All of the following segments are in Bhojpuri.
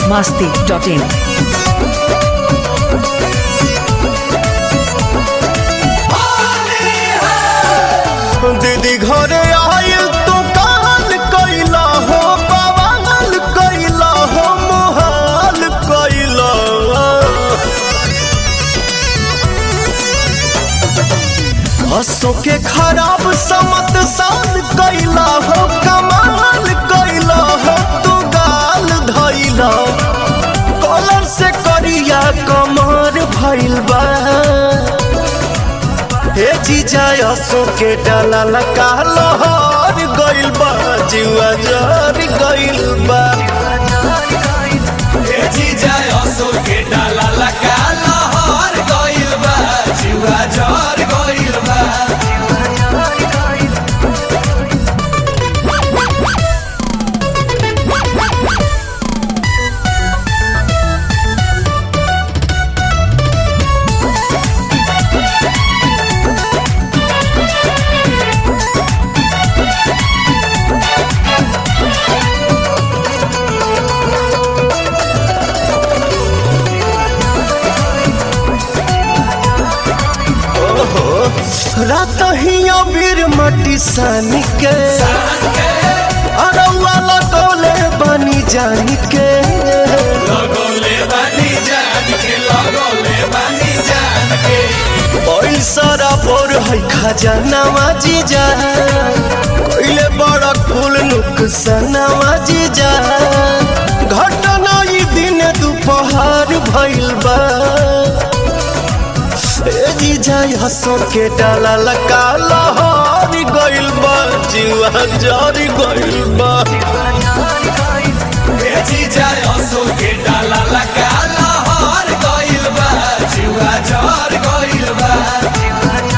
masti.in. दीदी घरे आयल तू काल कैला हो बवाल कैला हो मोहाल कैला हसो के खराब समत साल कैला हो कमाल कैला हो तू गाल धैला कॉलर से करिया कमर भइल बा हे जीजा असो के डाला लका लहर गइल बा जुआ जर गइल बा ए जीजा असो के डाला लगा लहर गइल बा जुआ जर गइल बा रात ही अबीर मटी सानी के अरौआ लगौले बनी जानी के लगोले बानी जान के लगोले बानी जान के पैसा बोर है खजानावा जीजा कोइले बड़ा कुल नुकसानावा जीजा घटना ई दिन दोपहर भइल बा ए जीजा हसो के डाला लका लहर गइल बा जीवा जरी गइल बा ए जीजा असो के डाला लगा लहर गइल बा जुआ जर गइल बा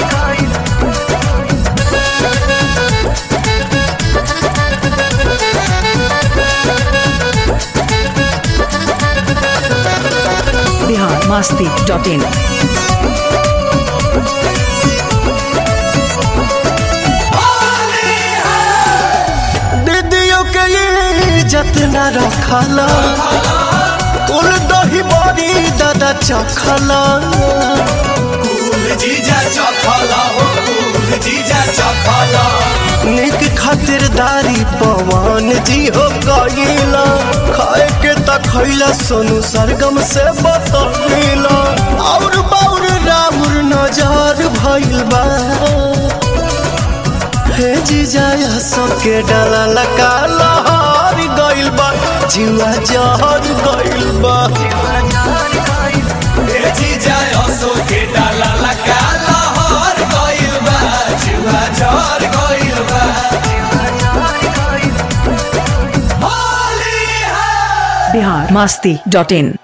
Bihar masti.in. दीदियों के इज्जत न रखला कुल दही बड़ी दादा चखला कुल जीजा चखला हो कुल जीजा चखला निक खातिरदारी पवन जी हो गईला खाए के त खैला सोनू सरगम से बतौला और बाउर राउर नजर भइल बा हे जीजा सबके डाला लका लहर गइल बा जीवा जहर गइल बा ए जीजा असो के डाला लगा लहर गइल बा जुआ जर गइल बा होली है Bihar masti.in.